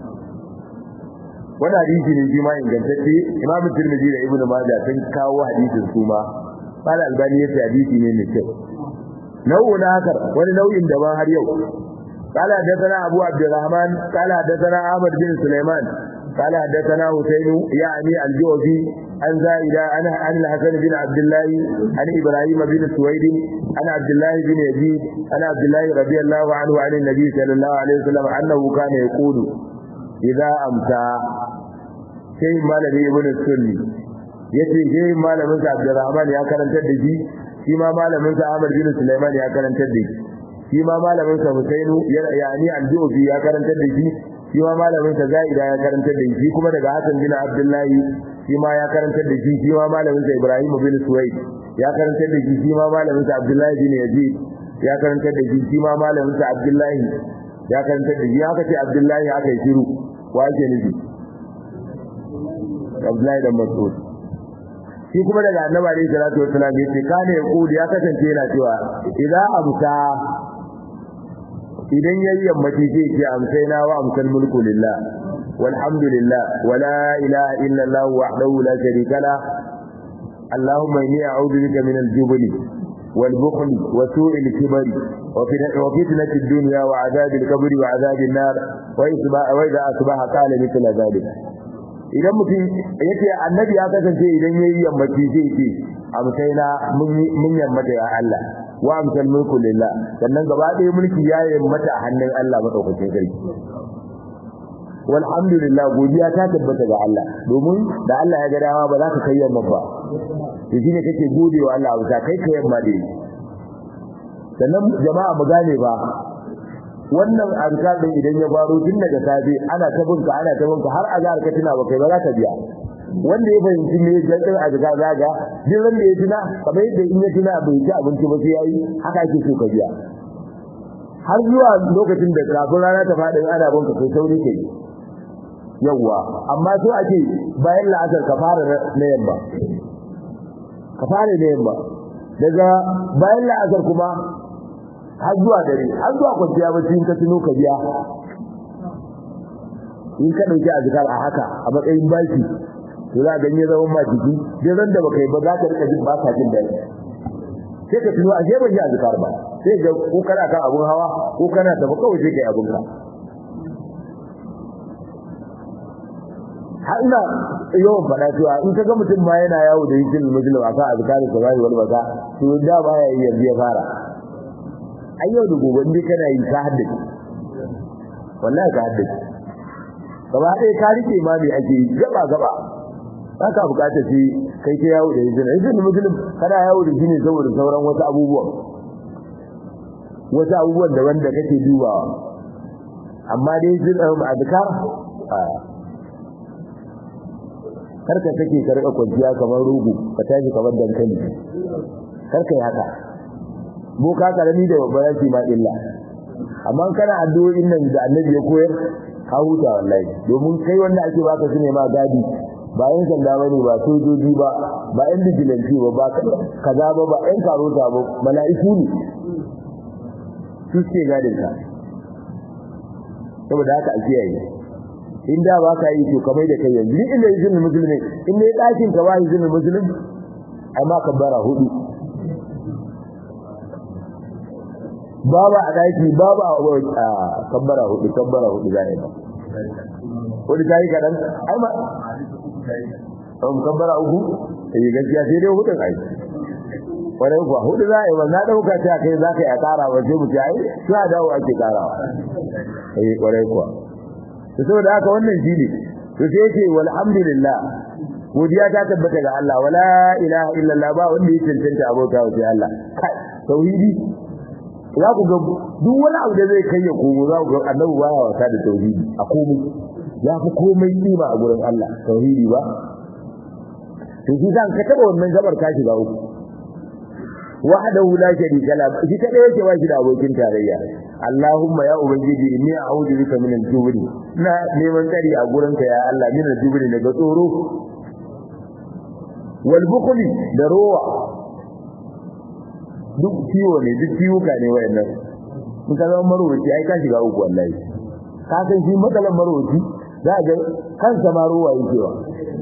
wannan hadisi ne shi ma ingantacce Imam Tirmidhi da Ibn Majah sun kawo hadisin su ma Qala Albani yace hadisi ne mai kyau nau'u na hakar wani nau'in daban har yau قال حدثنا أبو عبد الرحمن قال حدثنا أحمد بن سليمان قال حدثنا حسين يعني الجوفي عن زائدة عن عن الحسن بن عبد الله عن إبراهيم بن سويد عن عبد الله بن يزيد عن عبد الله رضي الله عنه عن النبي صلى الله عليه وسلم أنه كان يقول إذا أمسى شيء ما لدي ابن السني yace sai malamin sa Abdurrahman ya karantar da shi shi ma malamin sa Ahmad bin Sulaiman ya karantar da shi shi ma malamin sa Husainu yani al-Jufi ya karantar da shi shi ma malamin sa Zaida ya karantar da shi kuma daga Hassan bin Abdullah shi ma ya karantar da shi shi ma malamin sa Ibrahim bin Suwaid ya karantar da shi shi ma malamin sa Abdullah bin Yazid ya karantar da shi shi ma malamin sa Abdullah ya karantar da shi haka ce Abdullah aka yi shiru wa yake nufi Abdullah da Mas'ud shi kuma daga annabi alayhi salatu wassalam yace kana yaqulu ya kasance yana cewa idza amsa idan yayi yammaci sai ce amsaina wa amsal mulku lillah walhamdulillah wala ilaha illa allah wahdahu la sharika la اللهم إني أعوذ بك من الجبن والبخل وسوء الكبر وفتنة الدنيا وعذاب القبر وعذاب النار وإذا أصبح قال مثل ذلك idan mutum yace annabi ya kasance idan yayi yammaci zai ce amsaina mun yammata ya Allah wa amsal mulku lillah sannan gaba ɗaya mulki ya yammata a hannun Allah madaukakin sarki walhamdulillah godiya ta tabbata ga Allah domin da Allah ya ga dama ba za ka kai yamma ba to shine kake godewa Allah ba kai kai yamma dai sannan jama'a mu gane ba wannan azkar din idan ya faro tun daga safe ana ta binka ana ta binka har azhar ka tuna ba kai ba za ka biya wanda ya fahimci me jaddan azka zaga duk wanda ya tuna kamar yadda in ya tuna bai ci abinci ba sai yayi haka ake so ka biya har zuwa lokacin da kafin rana ta faɗi ana banka kai sauri kai yawwa amma so ake bayan la'asar ka fara na yamma ka fara na yamma daga bayan la'asar kuma har zuwa dare har zuwa kwanciya bacci in ka tuno ka biya in ka dauki azkar a haka a matsayin baki to za ga ne zaman ma jiki dai ran da baka yi ba za ka rika jin ba ka jin daɗi sai ka tuno ashe ban yi azkar ba sai ga ko kana kan abun hawa ko kana tafi kawai sai kai abun ka har ina yawan faɗa cewa in ka ga mutum ma yana yawo da yin muslim a kan azkarin sa bai wani baka to da ba ya yi yanzu ya fara ai yau da gobe ne kana yi ka haddace wallahi ka haddace gaba ɗaya ka rike ma me ake yi gaba gaba ba ka bukata shi kai ta yawo da yin yin muslim kana yawo da shi ne saboda sauran wasu abubuwan wasu abubuwan da wanda kake dubawa amma dai yin azkar karka take ka rika kwanciya kamar rugu ka tashi kamar dankali karka yi haka boka karami da babba yake ma illa amma kana addu'o'in nan da annabi ya koyar ka huta wallahi domin kai wanda ake baka su ne ma gadi ba yan sanda bane ba sojoji ba ba yan vigilante ba ba kaza ba ba yan karota ba mala'iku ne su ce gadin ka saboda haka a kiyaye in da ba ka yi to kamar da kai yanzu ni inda izinin musulmi in ne dakin ka ba izinin musulmi amma kabbara hudu baba a daki baba a kabbara hudu kabbara hudu za a yi wani ta yi kaɗan ai ma um kabbara uku eh gaskiya sai dai hudun ai kwarai kuwa hudu za a yi ba na ɗauka ta kai za ka yi a ƙara ba sai mu ce ai suna dawo ake ƙarawa eh kwarai kuwa to saboda haka wannan shine to sai yake walhamdulillah godiya ta tabbata ga Allah wala ilaha illallah ba wanda ya cancanta abota wa sai Allah kai tauhidi za ku ga duk wani abu da zai kai ya komo za ku ga annabi baya wasa da tauhidi a komai ya fi komai kima a gurin Allah tauhidi ba to shi zan ka taba wannan gabar ka shiga uku wahdahu la sharika la shi kada yake ba shi da abokin tarayya Allahumma ya ubangiji inni a'udhu bika min al-jubri na neman tsari a gurinka ya Allah min al-jubri daga tsoro wal bukhli da rowa duk ciwo ne duk ciwuka ne wayannan in ka zama marwaci ai ka shiga uku wallahi ka san shi matsalan marwaci za ga kansa ma rowa yake wa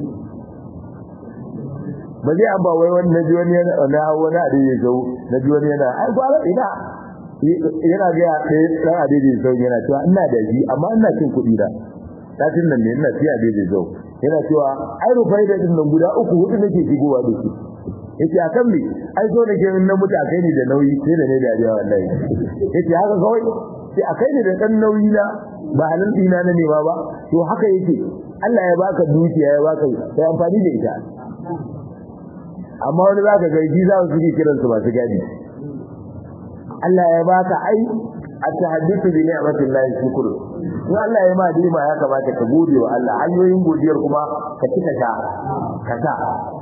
ba zai an ba wai wani na ji wani yana na wani a daidai sau na ji wani yana ai ba ina yana ga ya ɗaya ɗan a daidai sau yana cewa ina da shi amma ina cin kuɗi na satin nan ne ina ci a daidai sau yana cewa ai rufai da ɗin nan guda uku hudu nake shigowa da su yace a kan me ai so da ke na mutu a kai ni da nauyi sai da ne da ya wallahi yace haka kawai sai a kai ni da ɗan nauyi na ba halin ɗina na nema ba to haka yake Allah ya baka dukiya ya baka sai amfani da ita amma wani zaka ga ji za su ji kiran su masu gadi Allah ya baka ai at-tahaddathu bi ni'matillahi shukr in Allah ya ma dima ya kamata ka gode wa Allah hanyoyin godiyar kuma ka cika ta ka ta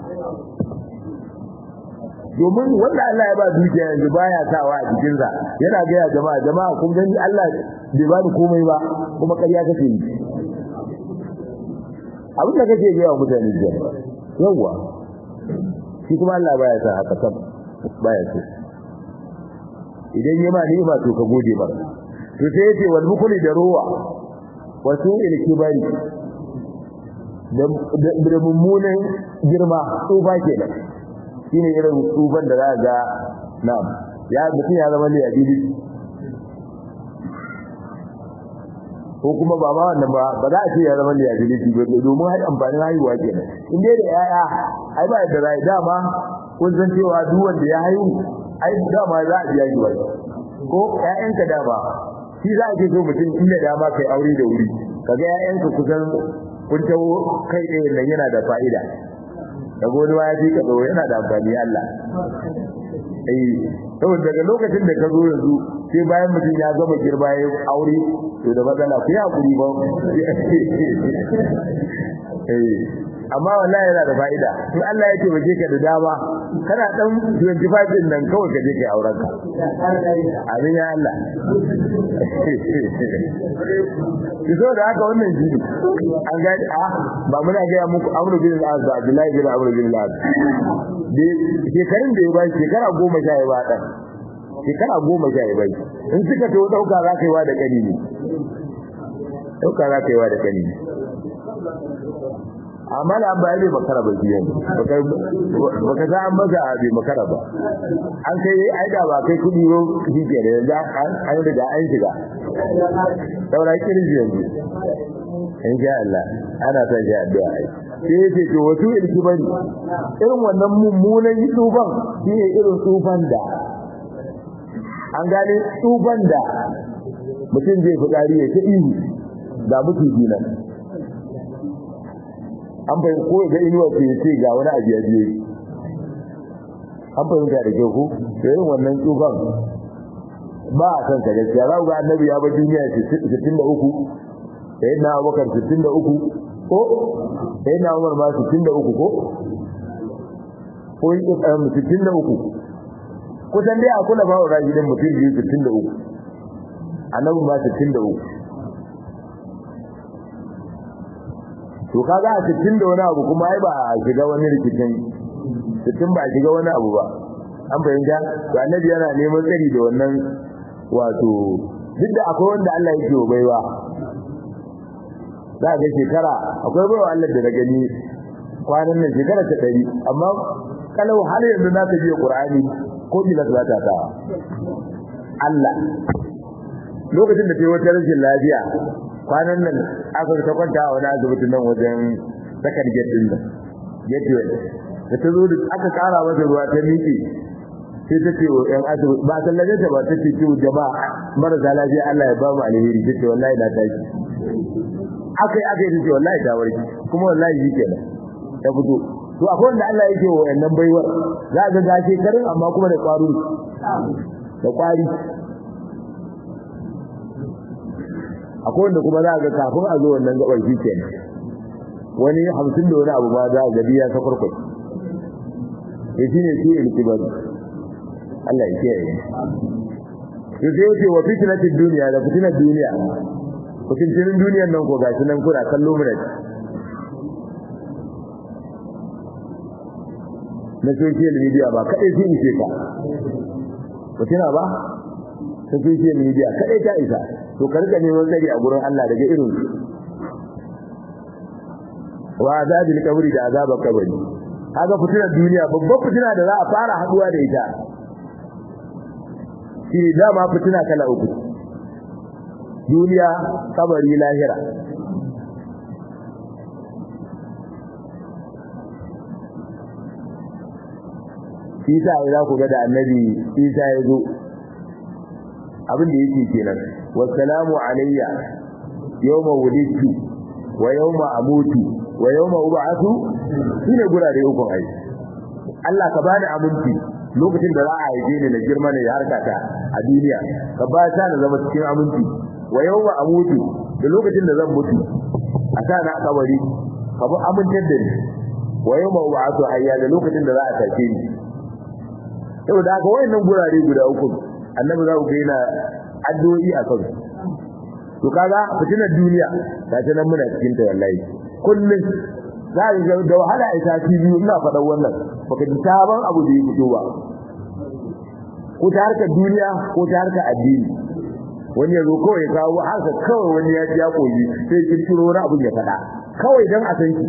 domin wanda Allah ya ba dukiya yanzu baya sawa a cikin sa yana ga ya jama'a jama'a kun gani Allah bai ba ni komai ba kuma ƙarya kake yi abin da kake ga mutane jiya yawa shi kuma Allah baya sa haka kam baya so idan ya ma ni'ima to ka gode ba to sai yace wal mukuli da ruwa wa su'il kibari da mummunan girma tsufa kenan shine irin tsufan da za ga na'am ya mutum ya zama liyabili ko kuma ba ma wannan ba ba za a ce ya zama liyability ba domin har amfanin haihuwa kenan in dai da yaya ai ba da rai dama kun san cewa duk wanda ya haihu ai dama za a biya shi wai ko ƴaƴanka dama shi za a ce so mutum inda dama kai aure da wuri kaga ƴaƴanka kusan kun tawo kai ɗaya nan yana da fa'ida da goni ma ya fi ka tsoro yana da amfani Allah eh saboda daga lokacin da ka zo yanzu sai bayan mutum ya gama girma ya aure to da matsala ku ya kuri ba eh amma wallahi yana da fa'ida in Allah ya taimake ka da dama kana dan 25 din nan kawai ka je kai auren ka amin ya Allah kiso da haka wannan jini an ga a ba muna ga muku Amr bin al-Az da Abdullahi bin Amr bin al-Az da shekarun da ya bai shekara goma sha ya ba dan shekara goma sha ya bai in suka to dauka za ka yi wa da kani ne dauka za ka yi wa da kani ne amma da ba bai makara ba biyan baka za an maza bai makara ba an kai ai da ba kai kudi ro shi ke da yanzu an riga an shiga saura kirji yanzu in sha Allah ana son shi addu'a ai sai yace to wasu irki bari irin wannan mummunan tsufan shi ne irin tsufan da an gane tsufan da mutum zai fitsari ya ta ihu da mutu nan an bai ko ga inuwa ce ce ga wani abu ya biye an fahimta da kyau ko irin wannan tsufan ba a san ka gaskiya za ku ga annabi ya bar duniya 63 sayyidina abubakar 63 ko sayyidina umar ma 63 ko ko yi tsayin 63 kusan dai a kula ba wa rajidin mutum biyu 63 annabi ma 63 to kaga a cikin da wani abu kuma ai ba a shiga wani rikicin cikin ba a shiga wani abu ba an fahimta to annabi yana neman tsari da wannan wato duk da akwai wanda Allah yake wa baiwa za ga shekara akwai baiwa Allah da na gani kwanan nan shekara ta ɗari amma kalau har yanzu na ka biya Qur'ani ko bila za ta ta Allah lokacin da ta yi wata rashin lafiya kwanan nan aka ta kwanta a wani asibitin nan wajen sakar gate din nan gateway da ta zo aka kara masa ruwa ta miƙe sai ta ce wa ƴan asibiti ba sallaje ta ba ta ce ce jama'a marasa lafiya Allah ya ba mu alheri ta ce wallahi na tashi akai akai ta ce wallahi ta warki kuma wallahi shi kenan ta fito to akwai wanda Allah yake wa wannan baiwar za ga ga shekarun amma kuma da ƙwaro da ƙwari akwai wanda kuma za ga kafin a zo wannan gabar shi kenan wani hamsin da wani abu ba za ga biya ta farkwai ya shi ne shi ilkibari Allah ya kiyaye to sai yace wa fitnatid dunya da fitnat duniya fitnatin duniyar nan ko gashi nan kuna kallo mu da na social media ba kadai sai ni ce ka fitina ba ta social media kadai ta isa to ka rika neman tsari a gurin Allah daga irin wa azabil kabri da azabar kabari kaga fitinar duniya babban fitina da za a fara haduwa da ita shi dama fitina kala uku duniya kabari lahira Isa ya za ku ga da annabi Isa ya zo abin da yake kenan wassalamu alayya yawma wulidtu wa yawma amutu wa yawma ub'athu shine gurare uku ai Allah ka bani aminci lokacin da za a haife ni na girma ne ya harkata a duniya ka ba ta na zama cikin aminci wa yawma amutu da lokacin da zan mutu a sa na kabari ka bi amintar da ni wa yawma ub'athu hayya da lokacin da za a tace ni saboda haka wayannan gurare guda uku annabi za ku ga yana addu'o'i a kan to kaga fitinar duniya ta ce nan muna cikin ta wallahi kullun za ka ga da wahala a sati biyu ina faɗan wannan baka ji sabon abu da ya fito ba ko ta harkar duniya ko ta harkar addini wani ya zo kawai kawo haka kawai wani ya ya koyi sai kirkiro wani abu ya faɗa kawai dan a san shi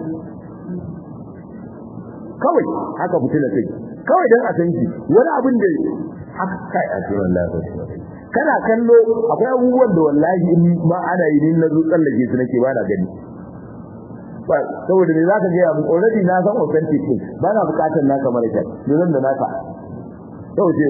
kawai haka fitinar take kawai dan a san shi wani abin da haka kai a cikin Allah kana kallo akwai abubuwan da wallahi in ma ana yi na zo tsallake su nake ba na gani ba saboda me zaka ga mu already na san authentic din ba na bukatar naka mara kyau dole da naka to sai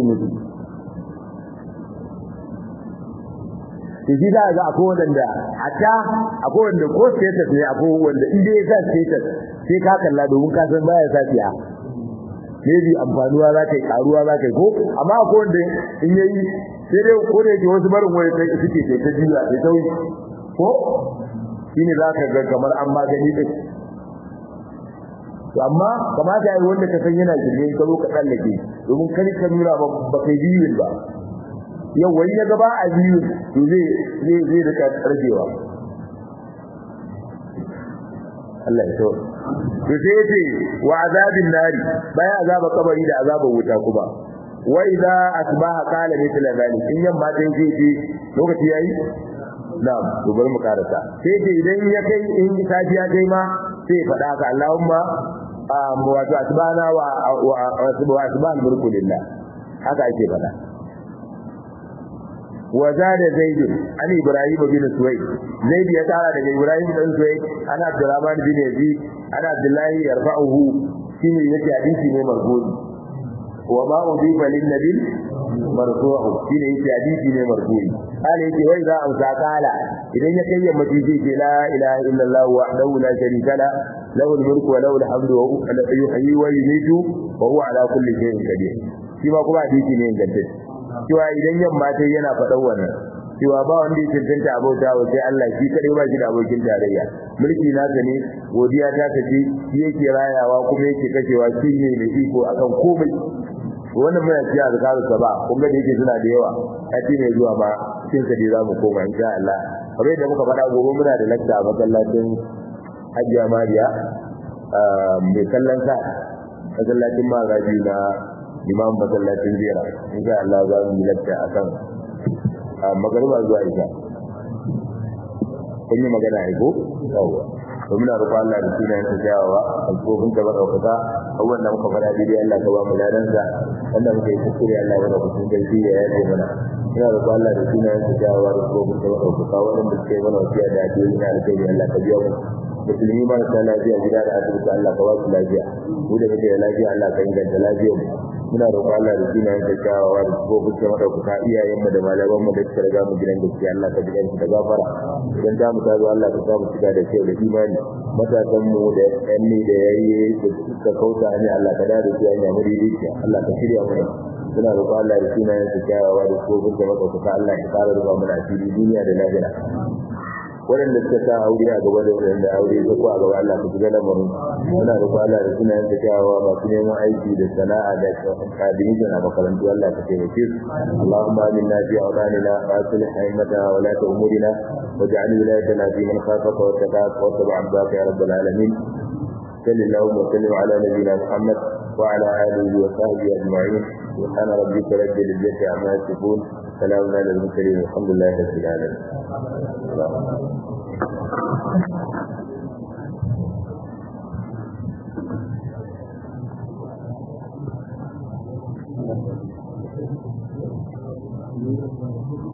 muIji da ga akwai wanda hatta akwai wanda ko status ne akwai wanda in dai ya sa status sai ka kalla domin ka san baya sa siya maybe amfanuwa za ka yi karuwa za ka yi ko amma ko wanda in yayi sai dai ko da yake wasu barin waya sai suke sai ta jiya sai sauyi ko shine za ka ga kamar an magani din amma kamata yayi wanda ka san yana jirgin ka zo ka tsallake domin kar ka nuna ba ba kai biyun ba yau wani ya gaba a biyu to zai zai zai rika ragewa Allah ya tawo to sai yace wa azabin nari bayan azaba kabari da azaba wuta kuma wa idza asbaha qala mithla zalik in yamma dai zai ce lokaci yayi na'am to bari mu karasa sai ce idan ya kai in safiya kai ma sai faɗa ka Allahumma wato asbana wa wa asban mulku lillah haka ake faɗa wa zada zaid an ibrahim bin suwayd zaid ya tara daga ibrahim bin suwayd ana abdurrahman bin yazid ana abdullahi yarfa'uhu shine yake hadisi ne marfu'i wa ma udifa lin nabi marfu'u shine yake hadisi ne marfu'i ala yake wai za amsa kala idan ya kai yamma ji ce la ilaha illallah wahdahu la sharika la lahu al-mulku wa lahu al-hamdu wa yuhyi wa yumiitu wa huwa ala kulli shay'in qadir shi ma kuma hadisi ne ingantacce cewa idan yamma ta yana faɗan wannan cewa ba wanda ya cancanta abauta wa sai Allah shi kadai ba shi da abokin tarayya mulki nasa ne godiya ta tafi shi yake rayawa kuma yake kashewa shi ne mai iko akan komai wannan mai ciya da karu ba kun ga yake suna da yawa kaci ne zuwa ma cikin sa dai za mu koma insha Allah kamar da muka faɗa gobe muna da lakta a masallacin Hajiya Mariya mai kallon sa masallacin Magaji na imam masallacin jera insha Allah za mu yi lakta akan magariba zuwa isha kun yi magana ai ko yawa to muna roƙon Allah da sunayen sa jawawa alƙofin ka baka kaza abubuwan da muka faɗa daidai Allah ka ba mu ladan sa wanda muka yi kuskure Allah ya baka kun gaji ya yaje mana muna roƙon Allah da sunayen sa jawawa da alƙofin ka baka kaza wanda suka yi mana wasiya da addini na alƙairi Allah ka biya mu musulmi marasa lafiya gida da asibiti Allah ka ba su lafiya mu da muke da lafiya Allah ka inganta lafiyar mu muna roƙon Allah da sunayen sa jawawa da alƙofin ka baka iyayen mu da malaman mu da suka riga mu gidan gaskiya Allah ka ji da gafara idan da mu ta zo Allah ka sa mu shiga da kyau da imani matasan mu da yanni da yayi da suka kauta ne Allah ka dade su hanya muridiya Allah ka shirya mu suna roƙon Allah da sunayen sa kyawawa da kofin da maka Allah ya fara ruba mana asiri duniya da lahira waɗanda suka sa aure a gaba da waɗanda aure ta ko a gaba Allah ku shiga lamarin muna roƙon Allah da sunayen sa kyawawa masu neman aiki da sana'a da kadimi a makarantu Allah ka taimake su Allahumma aminna fi awdanina wa aslih a'immatana wa la umurina واجعل ولايتنا في من خافك واتقاك واتبع عبادك يا رب العالمين صل اللهم وسلم على نبينا محمد وعلى اله وصحبه اجمعين سبحان ربك رب العزه عما يصفون سلام على المرسلين والحمد لله رب العالمين